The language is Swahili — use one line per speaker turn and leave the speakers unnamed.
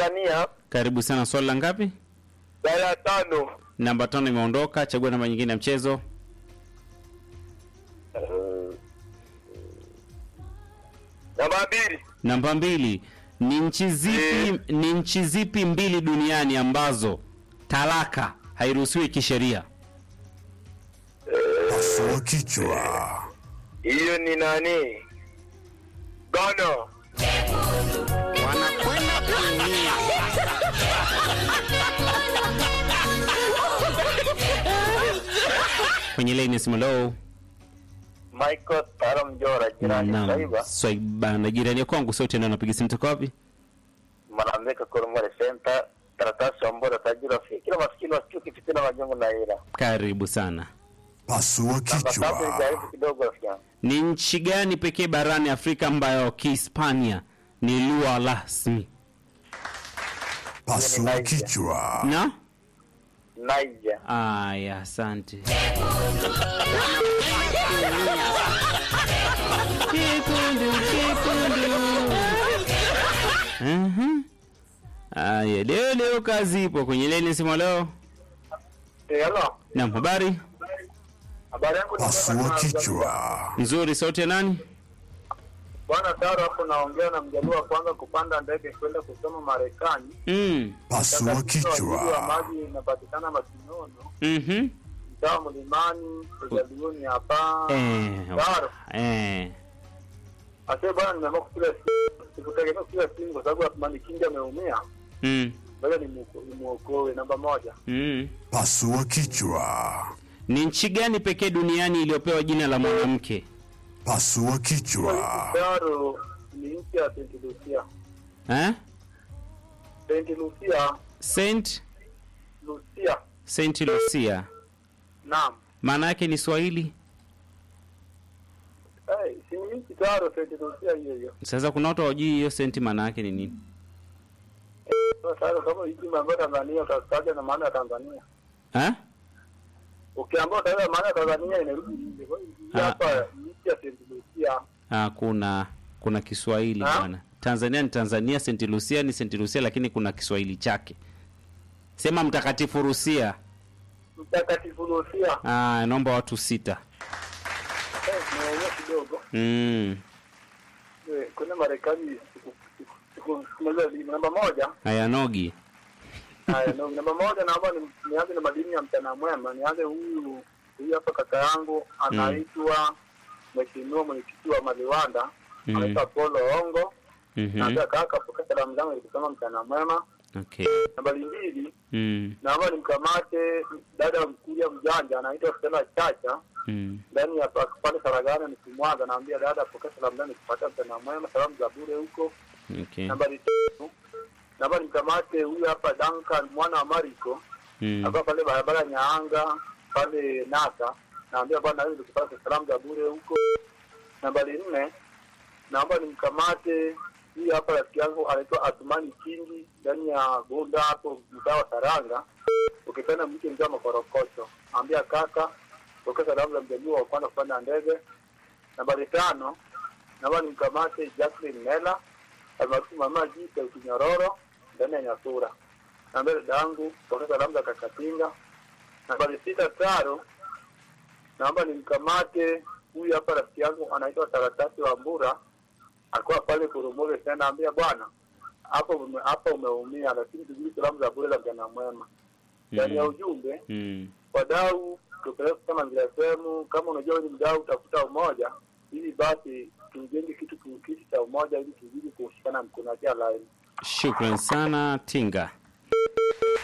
Tanzania.
Karibu sana. Swali la ngapi?
Dala tano.
Namba tano imeondoka. Chagua namba nyingine ya mchezo.
Eh, Namba mbili.
Namba mbili. Ni nchi zipi ni nchi zipi mbili duniani ambazo talaka hairuhusiwi kisheria?
Pasua kichwa.
Hiyo ni nani? Ghana.
Wanakwenda kuumia. Kwenye line ya simu low.
Michael Taro Mjora jirani
Naam.
Saiba.
Swaiba na jirani ya kwangu sote ndio anapiga simu toka wapi?
Manambeka Koromore Center. Taratasi Ambora Tajira Fi. Kila maskini wasikie kifitina majongo na ila.
Karibu sana.
Pasua
Namba tatu
kichwa.
ijaribu kidogo rafiki yangu.
Ni nchi gani pekee barani Afrika ambayo Kihispania ni lugha rasmi?
Pasua kichwa.
Na?
Niger.
Aya, asante. Kikundu, kikundu. Mhm. Aya, leo leo kazi ipo kwenye leni simu leo.
Eh, hello.
Naam, habari
Habari yangu ni
Pasua
Bwana
kichwa.
nzuri, sauti ya nani?
Bwana Taro hapo naongea na mjaluo wa kwanza kupanda ndege kwenda kusoma Marekani.
Mm.
Pasua
Tatizo wa
kichwa.
maji inapatikana Masinono,
Mhm.
mtaa Mlimani, Ujaluoni hapa.
Eh.
Taro.
Eh.
Ase bwana, nimeamua kupiga simu. Sikutegemea kupiga simu kwa sababu Athmani Kingi ameumia.
Mm.
Ngoja nimuoko- nimuokoe. Namba moja.
Mm.
Pasua kichwa.
Ni nchi gani pekee duniani iliyopewa jina la mwanamke?
Pasua kichwa.
Taro ni nchi ya Saint Lucia.
Eh?
Saint Lucia,
Saint
Lucia.
Saint Lucia.
Naam.
Maana yake ni Swahili.
Hey, si ni nchi Taro Saint Lucia hiyo hiyo.
Sasa kuna watu hawajui hiyo senti maana yake ni nini?
Sasa Taro kama nchi ambayo Tanzania utataja na maana ya Tanzania.
Eh?
Ukiambiwa utaelewa maana ya Tanzania inarudi nje. Kwa hiyo hii
Ah.
hapa ni nchi ya Saint Lucia.
Ah, kuna kuna Kiswahili
Ah?
bwana. Tanzania ni Tanzania, Saint Lucia ni Saint Lucia lakini kuna Kiswahili chake. Sema mtakatifu Rusia.
Mtakatifu Lucia.
Ah, naomba watu sita.
Eh, nimeonyesha kidogo.
Mm.
Eh, Kuna Marekani siku siku siku siku moja ni namba moja.
Haya nogi.
Haya, no, namba moja naomba ni- nianze na madini ya mchana mwema. Nianze huyu huyu hapa kaka yangu anaitwa Mheshimiwa mwenyekiti wa Maliwanda
Mm.
anaitwa Polo Ongo.
Mhm.
Naambia kaka, pokea salamu zangu nikusema mchana mwema.
Okay.
Nambari mbili
Mm.
naomba nimkamate dada mkulia mjanja anaitwa Stella Chacha
Mm.
ndani ya pa- pale Saragana nikimwaga, naambia dada, pokea salamu zangu nikupatia mchana mwema, salamu za bure huko.
Okay.
Nambari tatu naomba nimkamate huyu hapa Duncan mwana wa Mariko
Mm.
akiwa pale barabara Nyaanga pale Nasa, naambia bwana, wewe nikupata salamu za bure huko. Nambari nne naomba nimkamate huyu hapa rafiki yangu anaitwa Athumani Kingi ndani ya Bunda hapo mtaa wa Saranga, ukipenda mke mzee wa Makorokocho, ambia kaka pokea salamu za mjamii wa kwanza kupanda ndege. Nambari tano naomba nimkamate Jacqueline Mela almaarufu mama Jita Ukinyororo ndani ya Nyasura. Naambia dada yangu pokea salamu za Kakatinga. Nambari sita Taro naomba nimkamate huyu hapa rafiki yangu anaitwa Taratasi wa Mbura alikuwa pale Kurumule tena, naambia bwana, hapo ume, hapa umeumia, lakini tujui salamu za bure za mjana mwema. Ndani ya
Mm.
ujumbe
Mm.
wadau, tupeleke kama vile sehemu, kama unajua wewe ni mdau, utafuta umoja ili basi tujenge kitu kitu cha umoja ili tuzidi kushikana mkono kia laini.
Shukran sana Tinga.